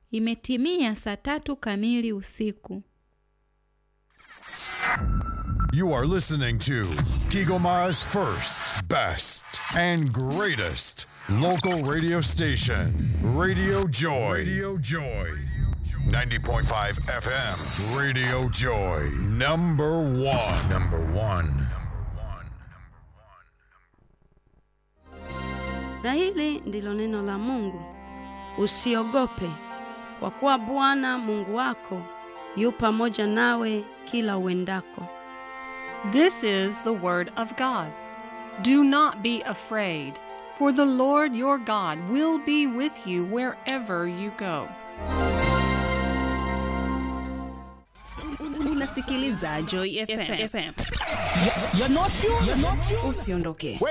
Imetimia saa tatu kamili usiku. You are listening to Kigomara's first, best, and greatest local radio station, Radio Joy. Radio Joy. 90.5 FM, Radio Joy. Number one. Number one. Na hili ndilo neno la Mungu. Usiogope, kwa kuwa Bwana Mungu wako yu pamoja nawe kila uendako. This is the word of God. Do not be afraid, for the Lord your God will be with you wherever you go. Unasikiliza Joy FM. You're not you. You're not you. Usiondoke.